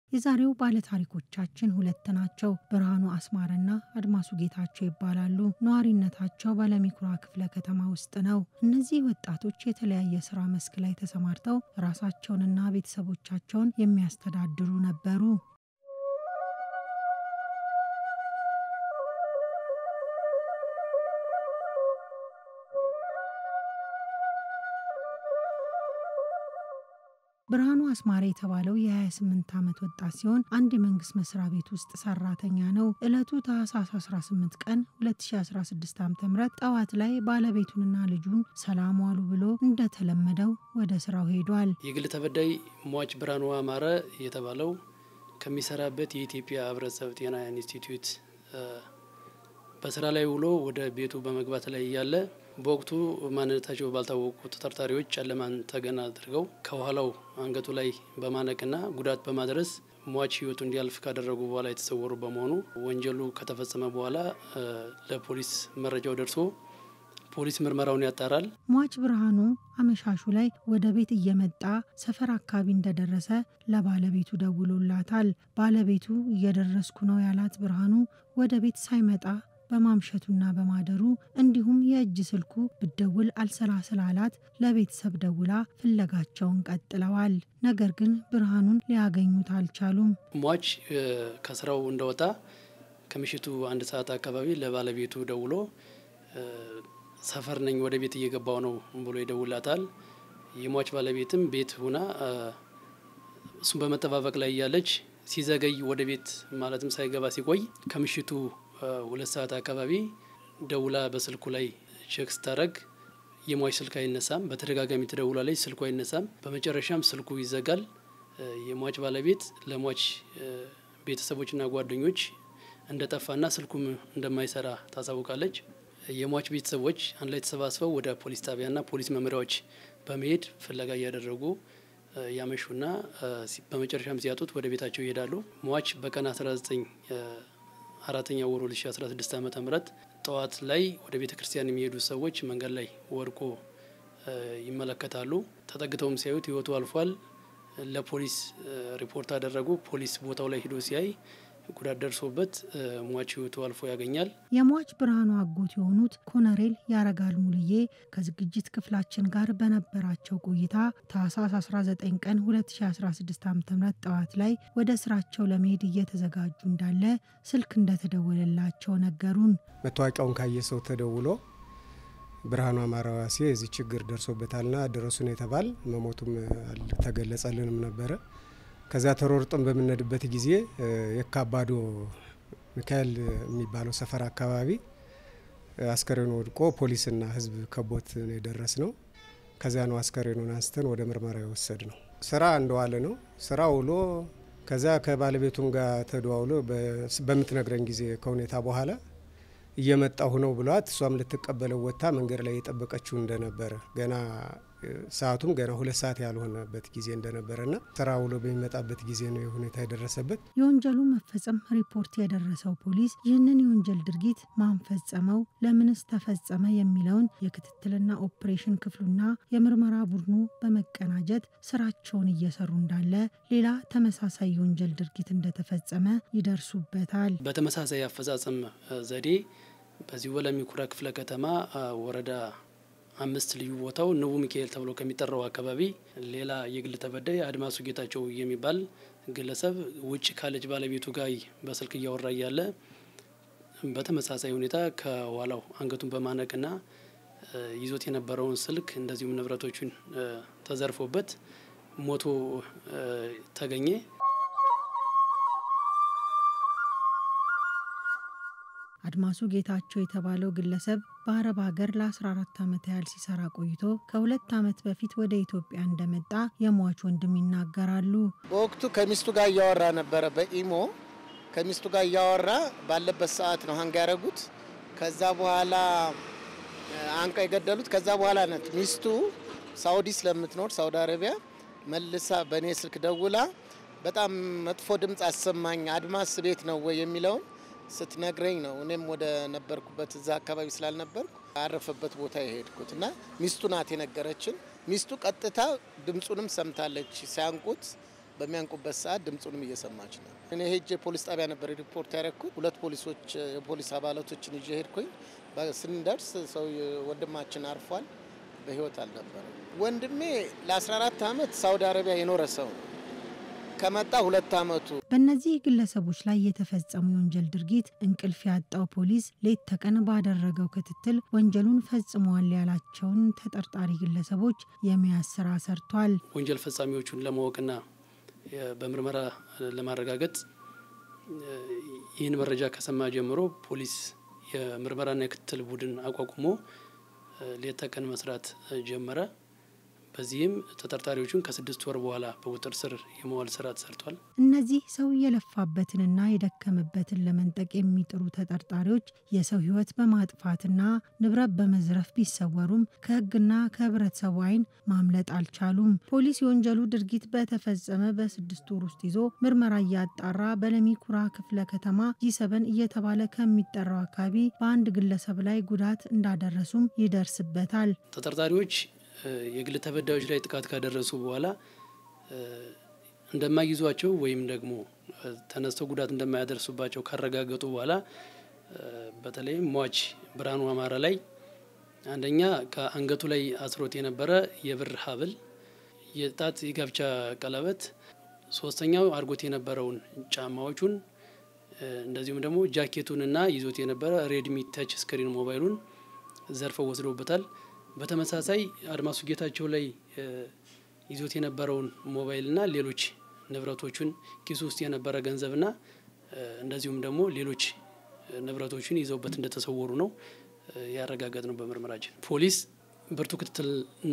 የዛሬው ባለታሪኮቻችን ሁለት ናቸው። ብርሃኑ አስማረና አድማሱ ጌታቸው ይባላሉ። ነዋሪነታቸው በለሚኩራ ክፍለ ከተማ ውስጥ ነው። እነዚህ ወጣቶች የተለያየ ስራ መስክ ላይ ተሰማርተው ራሳቸውንና ቤተሰቦቻቸውን የሚያስተዳድሩ ነበሩ። ብርሃኑ አስማረ የተባለው የ28 ዓመት ወጣት ሲሆን አንድ የመንግስት መስሪያ ቤት ውስጥ ሰራተኛ ነው። ዕለቱ ታህሳስ 18 ቀን 2016 ዓ ም ጠዋት ላይ ባለቤቱንና ልጁን ሰላም ዋሉ ብሎ እንደተለመደው ወደ ስራው ሄዷል። የግል ተበዳይ ሟች ብርሃኑ አማረ የተባለው ከሚሰራበት የኢትዮጵያ ሕብረተሰብ ጤና ኢንስቲትዩት በስራ ላይ ውሎ ወደ ቤቱ በመግባት ላይ እያለ በወቅቱ ማንነታቸው ባልታወቁ ተጠርጣሪዎች ጨለማን ተገን አድርገው ከኋላው አንገቱ ላይ በማነቅና ጉዳት በማድረስ ሟች ህይወቱ እንዲያልፍ ካደረጉ በኋላ የተሰወሩ በመሆኑ ወንጀሉ ከተፈጸመ በኋላ ለፖሊስ መረጃው ደርሶ ፖሊስ ምርመራውን ያጣራል። ሟች ብርሃኑ አመሻሹ ላይ ወደ ቤት እየመጣ ሰፈር አካባቢ እንደደረሰ ለባለቤቱ ደውሎላታል። ባለቤቱ እየደረስኩ ነው ያላት ብርሃኑ ወደ ቤት ሳይመጣ በማምሸቱና በማደሩ እንዲሁም የእጅ ስልኩ ብደውል አልሰራ ስላላት ለቤተሰብ ደውላ ፍለጋቸውን ቀጥለዋል። ነገር ግን ብርሃኑን ሊያገኙት አልቻሉም። ሟች ከስራው እንደወጣ ከምሽቱ አንድ ሰዓት አካባቢ ለባለቤቱ ደውሎ ሰፈር ነኝ ወደ ቤት እየገባው ነው ብሎ ይደውላታል። የሟች ባለቤትም ቤት ሁና እሱን በመጠባበቅ ላይ እያለች ሲዘገይ ወደ ቤት ማለትም ሳይገባ ሲቆይ ከምሽቱ ሁለት ሰዓት አካባቢ ደውላ በስልኩ ላይ ቼክ ስታደረግ የሟች ስልክ አይነሳም። በተደጋጋሚ ትደውላለች፣ ስልኩ አይነሳም። በመጨረሻም ስልኩ ይዘጋል። የሟች ባለቤት ለሟች ቤተሰቦችና ጓደኞች እንደጠፋና ስልኩም እንደማይሰራ ታሳውቃለች። የሟች ቤተሰቦች አንድ ላይ ተሰባስበው ወደ ፖሊስ ጣቢያና ፖሊስ መምሪያዎች በመሄድ ፍለጋ እያደረጉ ያመሹና በመጨረሻም ሲያጡት ወደ ቤታቸው ይሄዳሉ። ሟች በቀን 19 አራተኛ ወር 2016 ዓ ም ጠዋት ላይ ወደ ቤተ ክርስቲያን የሚሄዱ ሰዎች መንገድ ላይ ወድቆ ይመለከታሉ። ተጠግተውም ሲያዩት ህይወቱ አልፏል። ለፖሊስ ሪፖርት አደረጉ። ፖሊስ ቦታው ላይ ሂዶ ሲያይ ጉዳት ደርሶበት ሟች ህይወቱ አልፎ ያገኛል። የሟች ብርሃኑ አጎት የሆኑት ኮነሬል ያረጋል ሙልዬ ከዝግጅት ክፍላችን ጋር በነበራቸው ቆይታ ታህሳስ 19 ቀን 2016 ዓ ም ጠዋት ላይ ወደ ስራቸው ለመሄድ እየተዘጋጁ እንዳለ ስልክ እንደተደወለላቸው ነገሩን። መታወቂያውን ካየ ሰው ተደውሎ ብርሃኑ አማረ ዋሴ የዚህ ችግር ደርሶበታልና ድረሱን የተባል መሞቱም አልተገለጸልንም ነበረ። ከዚያ ተሮርጠን በምንሄድበት ጊዜ የካባዶ ሚካኤል የሚባለው ሰፈር አካባቢ አስከሬኑ ወድቆ ፖሊስና ህዝብ ከቦት የደረስ ነው። ከዚያ ነው አስከሬኑን አንስተን ወደ ምርመራ የወሰድ ነው። ስራ እንደዋለ ነው። ስራ ውሎ ከዚያ ከባለቤቱም ጋር ተደዋውሎ በምትነግረን ጊዜ ከሁኔታ በኋላ እየመጣሁ ነው ብሏት እሷም ልትቀበለው ወጥታ መንገድ ላይ የጠበቀችው እንደነበረ ገና ሰዓቱም ገና ሁለት ሰዓት ያልሆነበት ጊዜ እንደነበረና ስራ ውሎ በሚመጣበት ጊዜ ነው የሁኔታ የደረሰበት። የወንጀሉ መፈጸም ሪፖርት የደረሰው ፖሊስ ይህንን የወንጀል ድርጊት ማን ፈጸመው፣ ለምንስ ተፈጸመ የሚለውን የክትትልና ኦፕሬሽን ክፍሉና የምርመራ ቡድኑ በመቀናጀት ስራቸውን እየሰሩ እንዳለ ሌላ ተመሳሳይ የወንጀል ድርጊት እንደተፈጸመ ይደርሱበታል። በተመሳሳይ አፈጻጸም ዘዴ በዚሁ በለሚኩራ ክፍለ ከተማ ወረዳ አምስት ልዩ ቦታው ንቡ ሚካኤል ተብሎ ከሚጠራው አካባቢ ሌላ የግል ተበዳይ አድማሱ ጌታቸው የሚባል ግለሰብ ውጭ ካለች ባለቤቱ ጋር በስልክ እያወራ እያለ በተመሳሳይ ሁኔታ ከኋላው አንገቱን በማነቅና ይዞት የነበረውን ስልክ እንደዚሁም ንብረቶቹን ተዘርፎበት ሞቶ ተገኘ። አድማሱ ጌታቸው የተባለው ግለሰብ በአረብ ሀገር ለ14 ዓመት ያህል ሲሰራ ቆይቶ ከሁለት ዓመት በፊት ወደ ኢትዮጵያ እንደመጣ የሟች ወንድም ይናገራሉ። በወቅቱ ከሚስቱ ጋር እያወራ ነበረ። በኢሞ ከሚስቱ ጋር እያወራ ባለበት ሰዓት ነው ሀንጋ ያደረጉት። ከዛ በኋላ አንቀ የገደሉት። ከዛ በኋላ ነት ሚስቱ ሳውዲ ስለምትኖር ሳውዲ አረቢያ መልሳ በእኔ ስልክ ደውላ በጣም መጥፎ ድምፅ አሰማኝ፣ አድማስ ቤት ነው ወይ የሚለውን ስትነግረኝ ነው እኔም ወደ ነበርኩበት እዛ አካባቢ ስላልነበርኩ አረፈበት ቦታ የሄድኩት እና ሚስቱ ናት የነገረችን። ሚስቱ ቀጥታ ድምፁንም ሰምታለች ሲያንቁት በሚያንቁበት ሰዓት ድምፁንም እየሰማች ነው። እኔ ሄጄ ፖሊስ ጣቢያ ነበር ሪፖርት ያደረግኩት። ሁለት ፖሊሶች የፖሊስ አባላቶችን ይዤ ሄድኩኝ። ስንደርስ ሰው ወንድማችን አርፏል፣ በህይወት አልነበረም። ወንድሜ ለ14 ዓመት ሳውዲ አረቢያ የኖረ ሰው ነው። ከመጣ ሁለት ዓመቱ። በእነዚህ ግለሰቦች ላይ የተፈጸሙ የወንጀል ድርጊት እንቅልፍ ያጣው ፖሊስ ሌት ተቀን ባደረገው ክትትል ወንጀሉን ፈጽመዋል ያላቸውን ተጠርጣሪ ግለሰቦች የመያዝ ስራ ሰርቷል። ወንጀል ፈጻሚዎቹን ለማወቅና በምርመራ ለማረጋገጥ ይህን መረጃ ከሰማ ጀምሮ ፖሊስ የምርመራና የክትትል ቡድን አቋቁሞ ሌት ተቀን መስራት ጀመረ። በዚህም ተጠርጣሪዎቹን ከስድስት ወር በኋላ በቁጥጥር ስር የመዋል ስራ ተሰርቷል። እነዚህ ሰው የለፋበትንና የደከመበትን ለመንጠቅ የሚጥሩ ተጠርጣሪዎች የሰው ሕይወት በማጥፋትና ንብረት በመዝረፍ ቢሰወሩም ከሕግና ከህብረተሰቡ ዓይን ማምለጥ አልቻሉም። ፖሊስ የወንጀሉ ድርጊት በተፈጸመ በስድስት ወር ውስጥ ይዞ ምርመራ እያጣራ በለሚ ኩራ ክፍለ ከተማ ጂሰበን እየተባለ ከሚጠራው አካባቢ በአንድ ግለሰብ ላይ ጉዳት እንዳደረሱም ይደርስበታል። ተጠርጣሪዎች የግል ተበዳዮች ላይ ጥቃት ካደረሱ በኋላ እንደማይይዟቸው ወይም ደግሞ ተነስተው ጉዳት እንደማያደርሱባቸው ካረጋገጡ በኋላ በተለይም ሟች ብርሃኑ አማራ ላይ አንደኛ ከአንገቱ ላይ አስሮት የነበረ የብር ሐብል፣ የጣት የጋብቻ ቀለበት፣ ሶስተኛው አድርጎት የነበረውን ጫማዎቹን እንደዚሁም ደግሞ ጃኬቱንና ይዞት የነበረ ሬድሚ ተች ስክሪን ሞባይሉን ዘርፈው ወስደውበታል። በተመሳሳይ አድማሱ ጌታቸው ላይ ይዞት የነበረውን ሞባይልና ሌሎች ንብረቶቹን ኪሱ ውስጥ የነበረ ገንዘብና እንደዚሁም ደግሞ ሌሎች ንብረቶችን ይዘውበት እንደተሰወሩ ነው ያረጋገጥ ነው። በምርመራችን ፖሊስ ብርቱ ክትትልና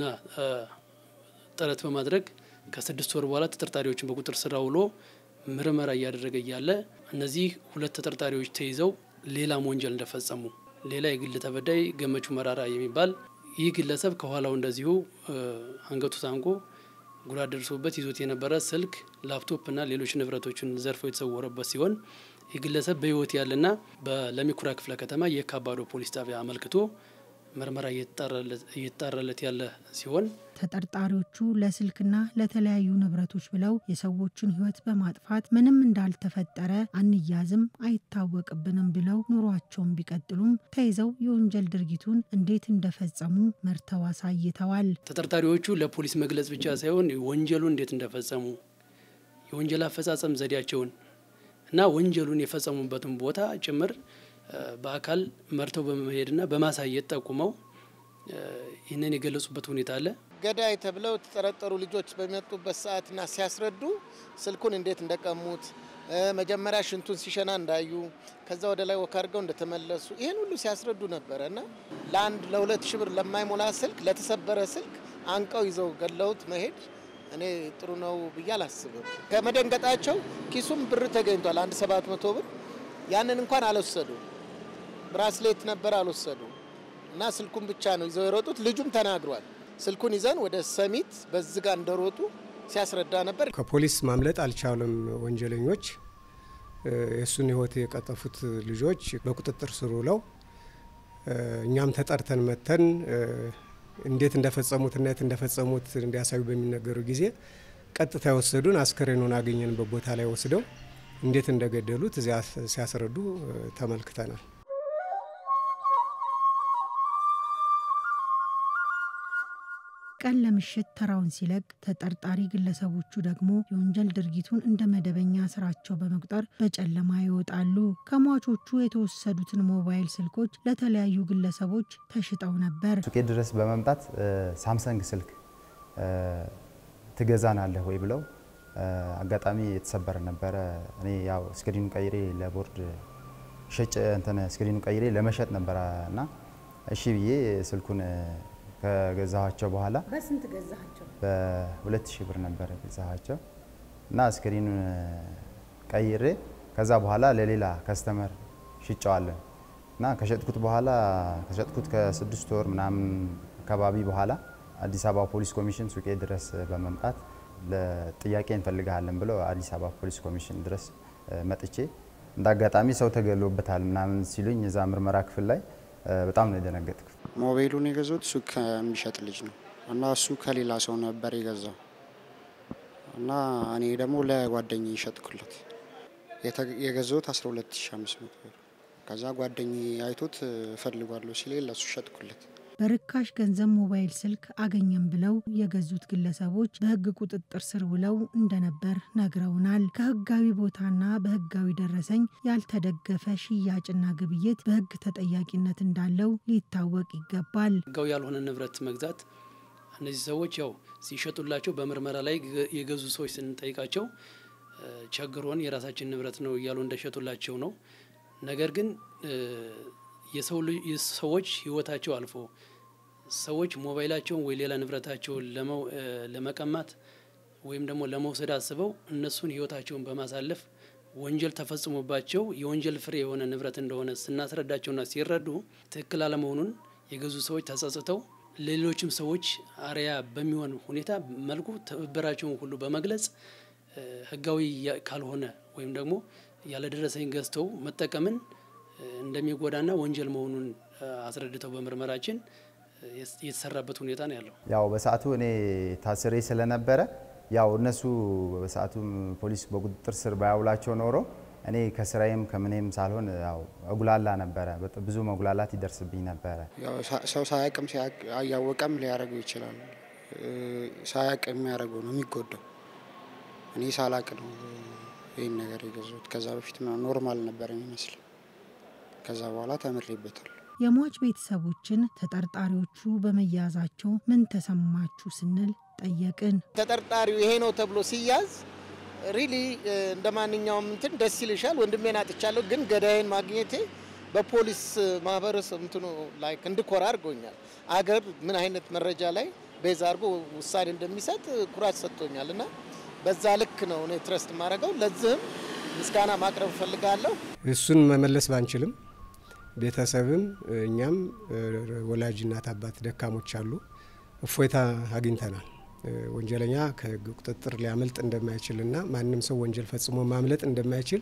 ጥረት በማድረግ ከስድስት ወር በኋላ ተጠርጣሪዎችን በቁጥጥር ስር አውሎ ምርመራ እያደረገ እያለ እነዚህ ሁለት ተጠርጣሪዎች ተይዘው ሌላም ወንጀል እንደፈጸሙ ሌላ የግል ተበዳይ ገመቹ መራራ የሚባል ይህ ግለሰብ ከኋላው እንደዚሁ አንገቱ ታንቆ ጉዳት ደርሶበት ይዞት የነበረ ስልክ፣ ላፕቶፕ እና ሌሎች ንብረቶችን ዘርፎ የተሰወረበት ሲሆን ይህ ግለሰብ በሕይወት ያለና በለሚኩራ ክፍለ ከተማ የካባዶ ፖሊስ ጣቢያ አመልክቶ ምርመራ እየተጣራለት ያለ ሲሆን ተጠርጣሪዎቹ ለስልክና ለተለያዩ ንብረቶች ብለው የሰዎችን ሕይወት በማጥፋት ምንም እንዳልተፈጠረ አንያዝም፣ አይታወቅብንም ብለው ኑሯቸውን ቢቀጥሉም ተይዘው የወንጀል ድርጊቱን እንዴት እንደፈጸሙ መርተው አሳይተዋል። ተጠርጣሪዎቹ ለፖሊስ መግለጽ ብቻ ሳይሆን ወንጀሉን እንዴት እንደፈጸሙ የወንጀል አፈጻጸም ዘዴያቸውን እና ወንጀሉን የፈጸሙበትን ቦታ ጭምር በአካል መርተው በመሄድና በማሳየት ጠቁመው ይህንን የገለጹበት ሁኔታ አለ። ገዳይ ተብለው የተጠረጠሩ ልጆች በሚመጡበት ሰዓትና ሲያስረዱ ስልኩን እንዴት እንደቀሙት መጀመሪያ ሽንቱን ሲሸና እንዳዩ ከዛ ወደ ላይ ወክ አድርገው እንደተመለሱ ይህን ሁሉ ሲያስረዱ ነበረ እና ለአንድ ለሁለት ሺህ ብር ለማይሞላ ስልክ ለተሰበረ ስልክ አንቀው ይዘው ገለውት መሄድ እኔ ጥሩ ነው ብዬ አላስብም። ከመደንገጣቸው ኪሱም ብር ተገኝቷል፣ አንድ ሰባት መቶ ብር ያንን እንኳን አልወሰዱ። ብራስሌት ነበር አልወሰዱ እና ስልኩን ብቻ ነው ይዘው የሮጡት። ልጁም ተናግሯል። ስልኩን ይዘን ወደ ሰሚት በዝጋ እንደሮጡ ሲያስረዳ ነበር። ከፖሊስ ማምለጥ አልቻሉም ወንጀለኞች። የእሱን ሕይወት የቀጠፉት ልጆች በቁጥጥር ስር ውለው እኛም ተጠርተን መተን እንዴት እንደፈጸሙትና የት እንደፈጸሙት እንዲያሳዩ በሚነገሩ ጊዜ ቀጥታ የወሰዱን አስከሬኑን አገኘንበት ቦታ ላይ ወስደው እንዴት እንደገደሉት እዚያ ሲያስረዱ ተመልክተናል። ቀን ለምሽት ተራውን ሲለቅ ተጠርጣሪ ግለሰቦቹ ደግሞ የወንጀል ድርጊቱን እንደ መደበኛ ስራቸው በመቁጠር በጨለማ ይወጣሉ። ከሟቾቹ የተወሰዱትን ሞባይል ስልኮች ለተለያዩ ግለሰቦች ተሽጠው ነበር። ሱቄ ድረስ በመምጣት ሳምሰንግ ስልክ ትገዛናለህ ወይ ብለው አጋጣሚ የተሰበረ ነበረ። እኔ ያው ስክሪኑ ቀይሬ ለቦርድ ሸጭ እንትን ስክሪኑ ቀይሬ ለመሸጥ ነበረ እና እሺ ብዬ ስልኩን ከገዛኋቸው በኋላ በስንት ገዛቸው? በሁለት ሺህ ብር ነበር ገዛኋቸው እና ስክሪኑን ቀይሬ ከዛ በኋላ ለሌላ ከስተመር ሽጨዋለን እና ከሸጥኩት በኋላ ከሸጥኩት ከስድስት ወር ምናምን አካባቢ በኋላ አዲስ አበባ ፖሊስ ኮሚሽን ሱቄ ድረስ በመምጣት ለጥያቄ እንፈልግሃለን ብለው አዲስ አበባ ፖሊስ ኮሚሽን ድረስ መጥቼ እንደ አጋጣሚ ሰው ተገሎበታል ምናምን ሲሉኝ እዛ ምርመራ ክፍል ላይ በጣም ነው የደነገጥኩት። ሞባይሉን የገዛሁት ሱቅ ከሚሸጥ ልጅ ነው እና እሱ ከሌላ ሰው ነበር የገዛው እና እኔ ደግሞ ለጓደኝ ይሸጥኩለት የገዛሁት 12500 ብር። ከዛ ጓደኝ አይቶት እፈልጓለሁ ሲል ለሱ ሸጥኩለት። በርካሽ ገንዘብ ሞባይል ስልክ አገኘም ብለው የገዙት ግለሰቦች በሕግ ቁጥጥር ስር ውለው እንደነበር ነግረውናል። ከሕጋዊ ቦታና በሕጋዊ ደረሰኝ ያልተደገፈ ሽያጭና ግብይት በሕግ ተጠያቂነት እንዳለው ሊታወቅ ይገባል። ሕጋዊ ያልሆነ ንብረት መግዛት እነዚህ ሰዎች ያው ሲሸጡላቸው በምርመራ ላይ የገዙ ሰዎች ስንጠይቃቸው ቸግሮን የራሳችን ንብረት ነው እያሉ እንደሸጡላቸው ነው። ነገር ግን የሰው ሰዎች ህይወታቸው አልፎ ሰዎች ሞባይላቸውን ወይ ሌላ ንብረታቸውን ለመቀማት ወይም ደግሞ ለመውሰድ አስበው እነሱን ህይወታቸውን በማሳለፍ ወንጀል ተፈጽሞባቸው የወንጀል ፍሬ የሆነ ንብረት እንደሆነ ስናስረዳቸውና ሲረዱ ትክክል አለመሆኑን የገዙ ሰዎች ተጸጽተው ሌሎችም ሰዎች አርያ በሚሆን ሁኔታ መልኩ ትብብራቸውን ሁሉ በመግለጽ ህጋዊ ካልሆነ ወይም ደግሞ ያለደረሰኝ ገዝተው መጠቀምን እንደሚጎዳና ወንጀል መሆኑን አስረድተው በምርመራችን የተሰራበት ሁኔታ ነው ያለው። ያው በሰዓቱ እኔ ታስሬ ስለነበረ ያው እነሱ በሰዓቱ ፖሊስ በቁጥጥር ስር ባያውላቸው ኖሮ እኔ ከስራዬም ከምኔም ሳልሆን ያው እጉላላ ነበረ። ብዙ መጉላላት ይደርስብኝ ነበረ። ሰው ሳያቅም አያወቀም ሊያደርገው ይችላል። ሳያቅ የሚያደርገው ነው የሚጎዳው። እኔ ሳላቅ ነው ይህን ነገር የገዛሁት። ከዛ በፊት ኖርማል ነበር የሚመስል ከዛ በኋላ ተምሬበታል። የሟች ቤተሰቦችን ተጠርጣሪዎቹ በመያዛቸው ምን ተሰማችሁ ስንል ጠየቅን። ተጠርጣሪው ይሄ ነው ተብሎ ሲያዝ ሪሊ እንደ ማንኛውም እንትን ደስ ይልሻል። ወንድሜን አጥቻለሁ፣ ግን ገዳይን ማግኘቴ በፖሊስ ማህበረሰብ እንትኑ ላይ እንድኮራ አድርጎኛል። አገር ምን አይነት መረጃ ላይ ቤዛ አድርጎ ውሳኔ እንደሚሰጥ ኩራት ሰጥቶኛል እና በዛ ልክ ነው እኔ ትረስት የማደርገው። ለዚህም ምስጋና ማቅረብ እፈልጋለሁ። እሱን መመለስ ባንችልም ቤተሰብም እኛም ወላጅ እናት አባት ደካሞች አሉ። እፎይታ አግኝተናል። ወንጀለኛ ከህግ ቁጥጥር ሊያመልጥ እንደማይችልና ማንም ሰው ወንጀል ፈጽሞ ማምለጥ እንደማይችል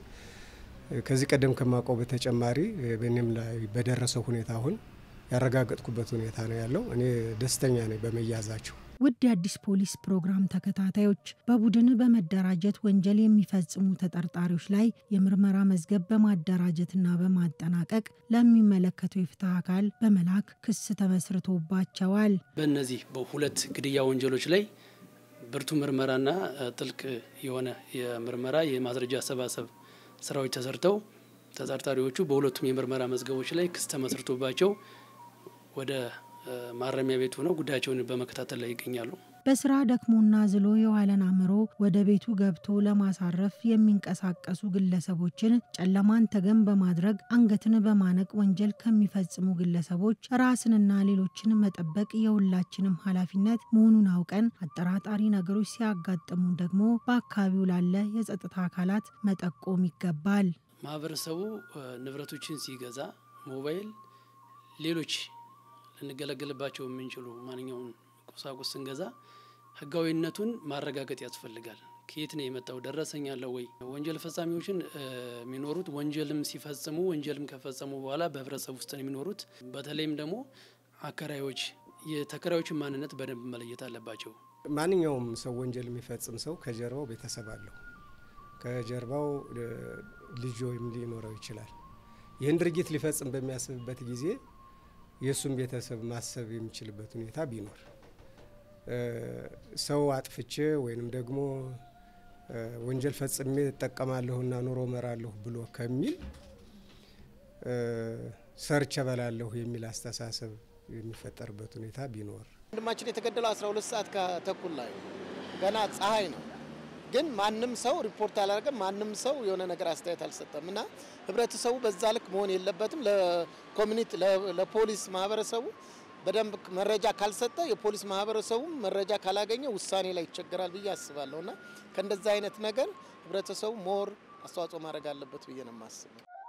ከዚህ ቀደም ከማውቀው በተጨማሪ በእኔም ላይ በደረሰው ሁኔታ አሁን ያረጋገጥኩበት ሁኔታ ነው ያለው። እኔ ደስተኛ ነኝ በመያዛቸው። ውድ የአዲስ ፖሊስ ፕሮግራም ተከታታዮች በቡድን በመደራጀት ወንጀል የሚፈጽሙ ተጠርጣሪዎች ላይ የምርመራ መዝገብ በማደራጀትና በማጠናቀቅ ለሚመለከተው የፍትህ አካል በመላክ ክስ ተመስርቶባቸዋል። በእነዚህ በሁለት ግድያ ወንጀሎች ላይ ብርቱ ምርመራና ጥልቅ የሆነ የምርመራ የማስረጃ አሰባሰብ ስራዎች ተሰርተው ተጠርጣሪዎቹ በሁለቱም የምርመራ መዝገቦች ላይ ክስ ተመስርቶባቸው ወደ ማረሚያ ቤት ሆነው ጉዳያቸውን በመከታተል ላይ ይገኛሉ። በስራ ደክሞና ዝሎ የዋለን አእምሮ ወደ ቤቱ ገብቶ ለማሳረፍ የሚንቀሳቀሱ ግለሰቦችን ጨለማን ተገን በማድረግ አንገትን በማነቅ ወንጀል ከሚፈጽሙ ግለሰቦች ራስንና ሌሎችን መጠበቅ የሁላችንም ኃላፊነት መሆኑን አውቀን አጠራጣሪ ነገሮች ሲያጋጥሙ ደግሞ በአካባቢው ላለ የጸጥታ አካላት መጠቆም ይገባል። ማህበረሰቡ ንብረቶችን ሲገዛ ሞባይል፣ ሌሎች ልንገለገልባቸው የምንችሉ ማንኛውን ቁሳቁስ ስንገዛ ህጋዊነቱን ማረጋገጥ ያስፈልጋል። ከየት ነው የመጣው? ደረሰኝ አለው ወይ? ወንጀል ፈጻሚዎችን የሚኖሩት ወንጀልም ሲፈጽሙ ወንጀልም ከፈጸሙ በኋላ በህብረተሰብ ውስጥ ነው የሚኖሩት። በተለይም ደግሞ አከራዮች የተከራዮችን ማንነት በደንብ መለየት አለባቸው። ማንኛውም ሰው ወንጀል የሚፈጽም ሰው ከጀርባው ቤተሰብ አለው። ከጀርባው ልጅ ወይም ሊኖረው ይችላል። ይህን ድርጊት ሊፈጽም በሚያስብበት ጊዜ የእሱም ቤተሰብ ማሰብ የሚችልበት ሁኔታ ቢኖር ሰው አጥፍቼ ወይንም ደግሞ ወንጀል ፈጽሜ እጠቀማለሁና ኑሮ መራለሁ ብሎ ከሚል ሰርቼ እበላለሁ የሚል አስተሳሰብ የሚፈጠርበት ሁኔታ ቢኖር ወንድማችን የተገደለው 12 ሰዓት ከተኩል ላይ ገና ፀሐይ ነው። ግን ማንም ሰው ሪፖርት አላደረገም። ማንም ሰው የሆነ ነገር አስተያየት አልሰጠም እና ህብረተሰቡ በዛ ልክ መሆን የለበትም። ለኮሚኒቲ ለፖሊስ ማህበረሰቡ በደንብ መረጃ ካልሰጠ የፖሊስ ማህበረሰቡም መረጃ ካላገኘ ውሳኔ ላይ ይቸገራል ብዬ አስባለሁ እና ከእንደዛ አይነት ነገር ህብረተሰቡ ሞር አስተዋጽኦ ማድረግ አለበት ብዬ ነው የማስበው።